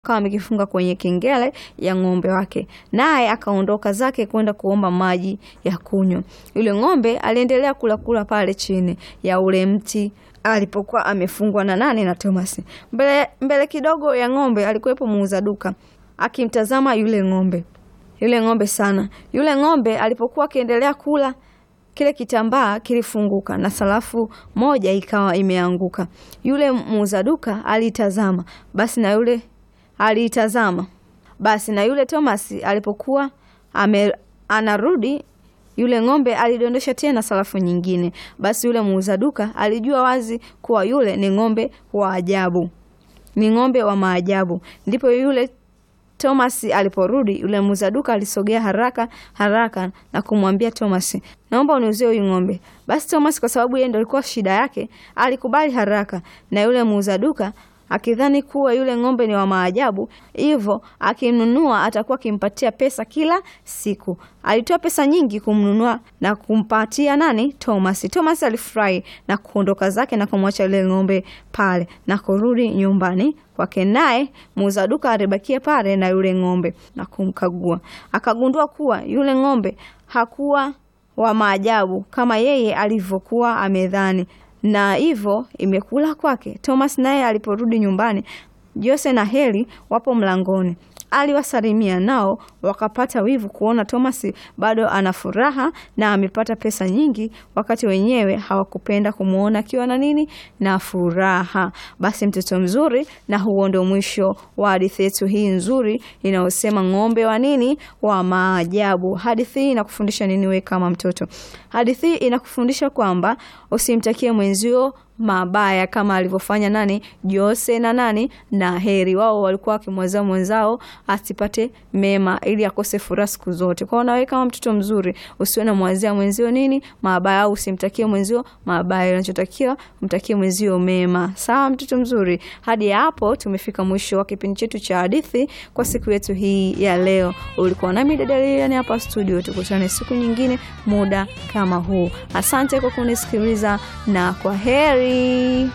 akawa amekifunga kwenye kengele ya ng'ombe wake, naye akaondoka zake kwenda kuomba maji ya kunywa. Yule ng'ombe aliendelea kula kula pale chini ya ule mti alipokuwa amefungwa na nani na Thomas. Mbele, mbele kidogo ya ng'ombe alikuwepo muuza duka akimtazama yule ng'ombe yule ng'ombe sana. Yule ng'ombe alipokuwa akiendelea kula kile kitambaa kilifunguka na sarafu moja ikawa imeanguka. Yule muuza duka alitazama, basi na yule aliitazama, basi na yule Thomas alipokuwa ame, anarudi yule ng'ombe alidondosha tena sarafu nyingine. Basi yule muuza duka alijua wazi kuwa yule ni ng'ombe wa ajabu, ni ng'ombe wa maajabu. Ndipo yule Thomas aliporudi, yule muuza duka alisogea haraka haraka na kumwambia Thomas, naomba uniuzie huyu ng'ombe. Basi Thomas, kwa sababu yeye ndio alikuwa shida yake, alikubali haraka, na yule muuza duka akidhani kuwa yule ng'ombe ni wa maajabu, hivyo akimnunua atakuwa akimpatia pesa kila siku. Alitoa pesa nyingi kumnunua na kumpatia nani? Thomas. Thomas alifurahi na kuondoka zake na kumwacha yule ng'ombe pale na kurudi nyumbani kwake, naye muuza duka alibakia pale na yule ng'ombe na kumkagua. Akagundua kuwa yule ng'ombe hakuwa wa maajabu kama yeye alivyokuwa amedhani na hivyo imekula kwake. Thomas naye aliporudi nyumbani, Jose na Heli wapo mlangoni. Aliwasalimia nao wakapata wivu kuona Thomas bado ana furaha na amepata pesa nyingi, wakati wenyewe hawakupenda kumwona akiwa na nini na furaha. Basi mtoto mzuri, na huo ndio mwisho wa hadithi yetu hii nzuri inayosema ng'ombe wa nini wa maajabu. Hadithi hii inakufundisha nini wewe kama mtoto? Hadithi hii inakufundisha kwamba usimtakie mwenzio mabaya kama alivyofanya nani Jose na nani na Heri. Wao walikuwa wakimwazia mwenzao asipate mema ili akose furaha siku zote. Kwa hiyo nawe kama mtoto mzuri usiwe na mwazia mwenzio nini mabaya, au usimtakie mwenzio mabaya, unachotakiwa mtakie mwenzio mema. Sawa mtoto mzuri, hadi hapo tumefika mwisho wa kipindi chetu cha hadithi kwa siku yetu hii ya leo. Ulikuwa nami dada Lilian hapa studio, tukutane siku nyingine muda kama huu. Asante kwa kunisikiliza na kwa heri.